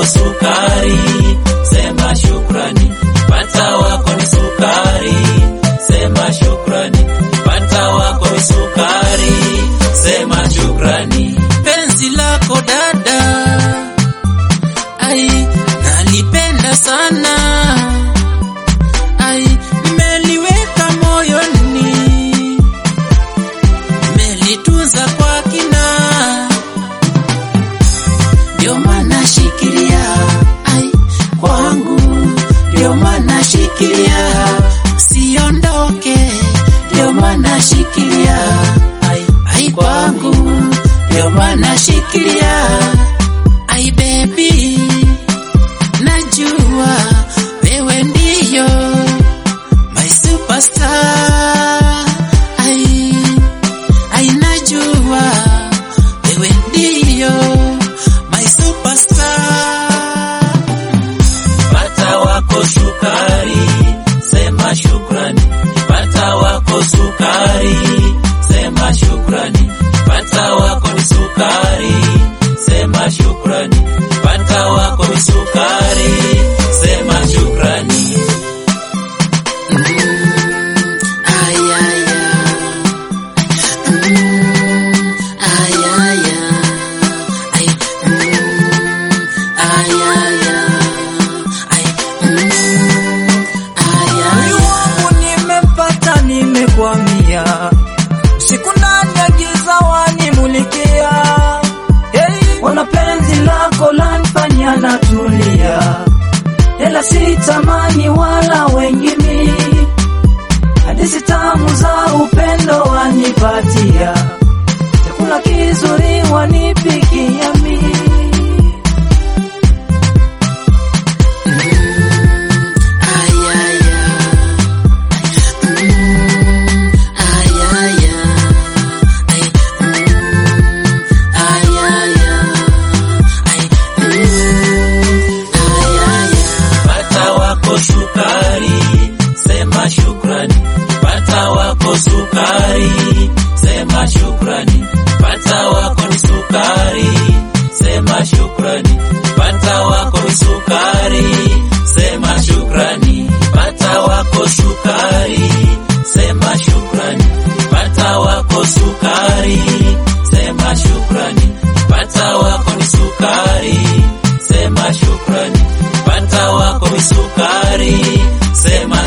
sukari, sema shukrani. Pata wako ni sukari, sema shukrani. Pata wako ni sukari, sema shukrani. Penzi lako dada, ai nalipenda sana, ai mmeliweka moyoni, mmelitunza kwa kina ndio maana shikilia ai kwangu, ndio maana shikilia siondoke, ndio maana shikilia ai ai kwangu, ndio maana shikilia ai baby, najua wewe ndiyo my superstar ai ai najua wewe ndiyo my superstar. Pata wako sukari, sema shukrani. Pata wako sukari, sema shukrani. Pata wako ni sukari, sema shukrani. Pata wako ni sukari, sema shukrani. Mm, ay, ay, ay. Mm, ay, ay, ay. Ay, mm, ay, ay, ay. Ay, mm, ay, ay, Moyo wangu nimepata, nimekwamia, siku ndani ya giza wanimulikia. Hey, wana penzi lako lanifanya natulia, ila sitamani wala wengine, hadithi tamu za upendo wanipatia, chakula kizuri wanipikia mimi. ay, ay, ay. Mm, ay, ay, ay. Ay, mm, ay, ay, ay. Ay, mm, ay, ay, ay. Pata wako sukari, sema shukrani. Pata wako sukari, sema shukrani. Pata wako ni sukari, sema shukrani. Pata wako ni sukari, sema shukrani. Pata wako sukari, sema shukrani. Pata wako sukari, sema shukrani. Pata wako ni sukari, sema shukrani. Pata wako ni sukari, sema